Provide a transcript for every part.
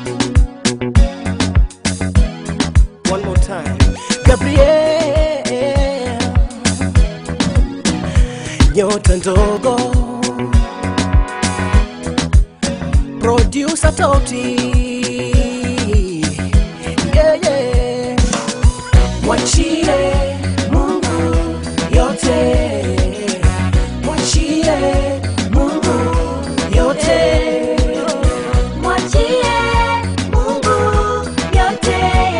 One more time. Gabriel, nyota ndogo, producer Toti, yeah, yeah. Mwachie Mungu yote, mwachie Mungu yote. Mwachie Mungu yote,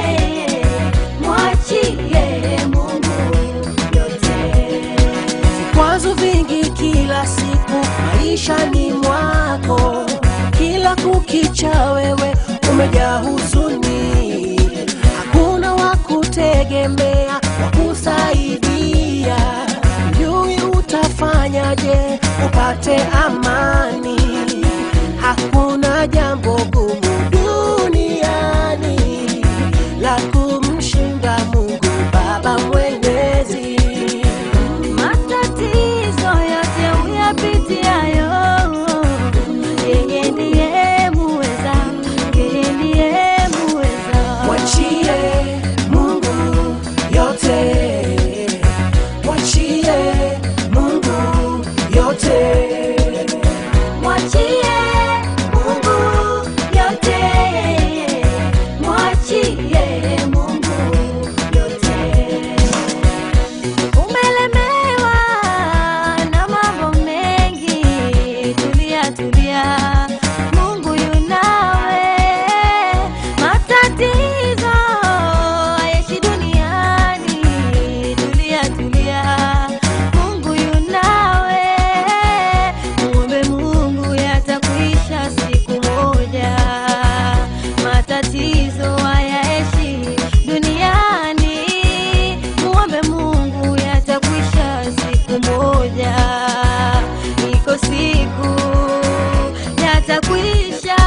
mwachie Mungu yote. vikwazo vingi kila siku maishani mwako, kila kukicha wewe umejaa huzuni, hakuna wa kutegemea wa kusaidia, jui utafanyaje upate amani? Hakuna jambo gumu duniani la kumshinda Mungu Baba Mwenyezi. Matatizo yote uyapitiayo, yeye ndiye muweza, yeye ndiye muweza. Mwachie Mungu yote, mwachie Mungu yote. Mwachie Mungu yote, mwachie Mungu yote. Umelemewa na mambo mengi, tulia tulia, Mungu yunawe. Matatizo haishi duniani, tulia tulia, Mungu yunawe. Muombe Mungu yatakuisha siku moja, matatizo hayaishi duniani. Muombe Mungu yatakwisha siku moja, iko siku yatakwisha.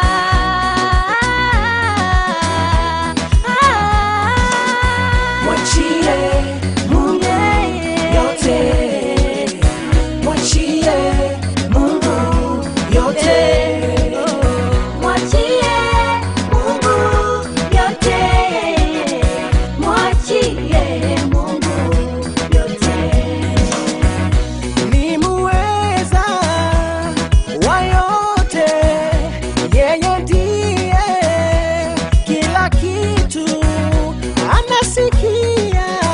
Mwachie Mungu yote, mwachie Mungu yote. Mwachie Mungu yote, mwachie Mungu yote. ni muweza wa yote, yeye ndiye kila kitu, anasikia